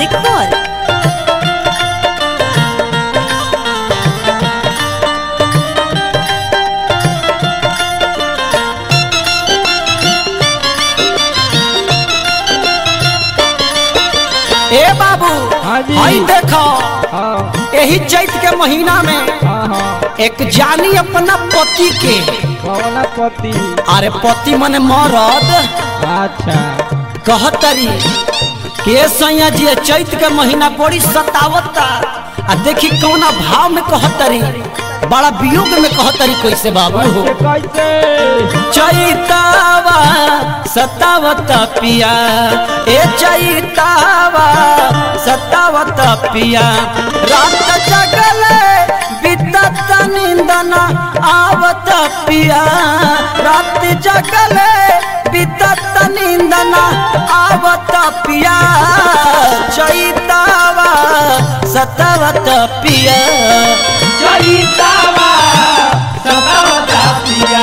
Music World. ए बाबू हाँ जी। हई देखो हाँ यही चैत के महीना में हाँ हाँ एक जानी अपना पति के कौन पति अरे पति मने मरद अच्छा कहतरी के सैया जी ये चैत के महीना बड़ी सतावता आ देखी कौना भाव में कहतरी बड़ा वियोग में कहतरी कैसे बाबू हो कैसे कैसे चैतावा सतावत पिया ए चैतावा सतावत पिया रात जगले बितत निंदन आवत पिया रात जगले बितत निंदन आवत पिया चैतावा सतावत पिया चैतावा सतावत पिया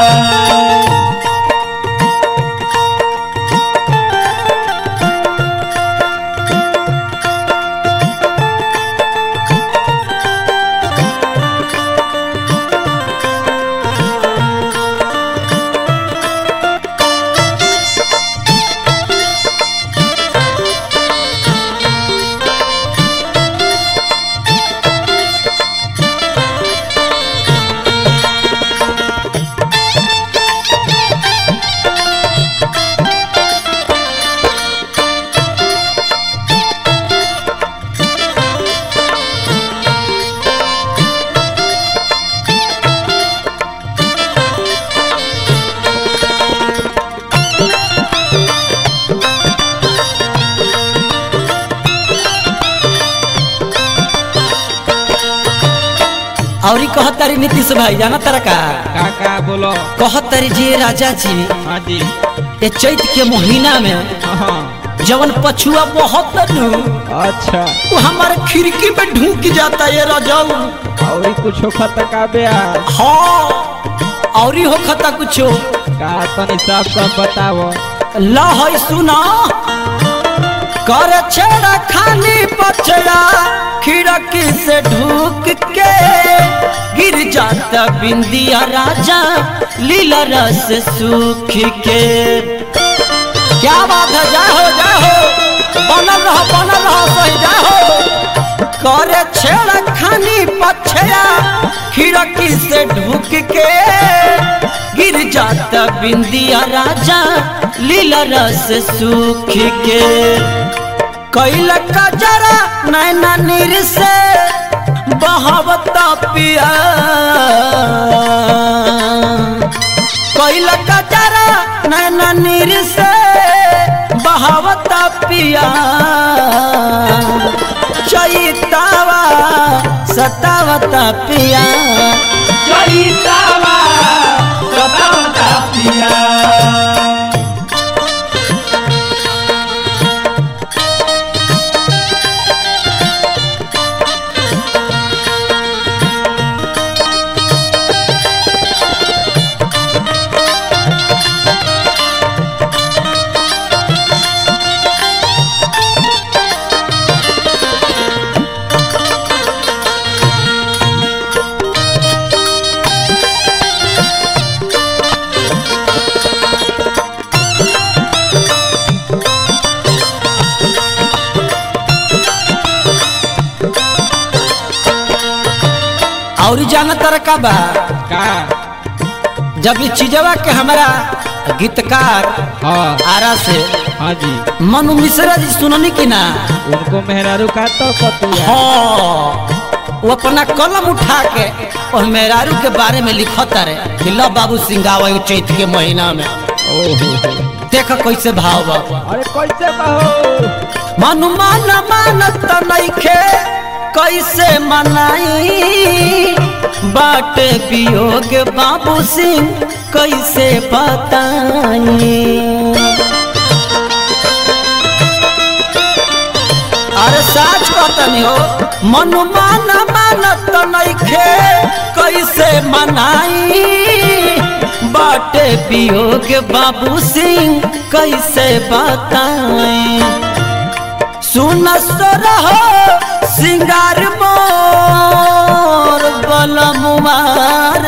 और कहतारी नीतीश भाई जाना तारा का का का बोलो कहतारी जी राजा जी हाँ जी ये चैत के महीना में हाँ जवन पछुआ बहुत नु अच्छा वो हमारे खिड़की में ढूक जाता ये राजाऊ और कुछ खत का ब्या हाँ और ही हो खता कुछो का तनी सब सब बताओ ला है सुना कर छेड़ा खाली पछड़ा खिड़की से ढूक के गिर जाता बिंदिया राजा लीला रस सूख के क्या बात है जाहो जाहो बनल रहो बनल रहो सही जाहो करे छेड़ा खानी पछड़ा खिड़की से ढूक के गिर जाता बिंदिया राजा लीला रस सूख के कैल का जरा नैना नीर से बहावता पिया कैल का जरा नैना नीर से बहावता पिया चैतावा सतावता पिया चैतावा सतावता पिया और जाना तर का बा का जब ये चीजवा के हमारा गीतकार हाँ आरा से हाँ जी मनु मिश्रा जी सुननी की ना उनको मेहरारू का तो पतिया हाँ वो अपना कलम उठा के और मेहरारू के बारे में लिखत रहे कि लो बाबू सिंगावा चैत के महीना में ओहो देख कैसे भाव बा अरे कैसे कहो मनु मान मानत नइखे कैसे मनाई बाटे वियोग बाबू सिंह कैसे बताई अरे साच पतनी हो मनु मान मानत नइखे कैसे मनाई बाटे वियोग बाबू सिंह कैसे बताई सुन रहो सिंगार मोर बलमुमार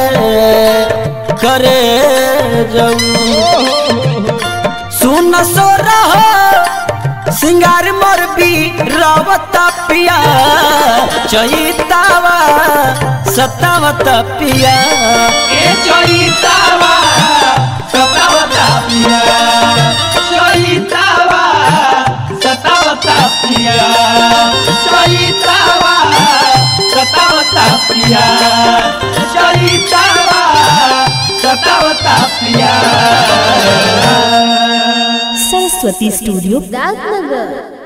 करे जाऊ सुन सो रहो सिंगार मोर भी रावत पिया चैतावा सतावत पिया ए चैतावा सतावता पिया चैतावा सतावता पिया चैतावा सतावता पिया चैतावा सतावता पिया सरस्वती स्टूडियो राजनगर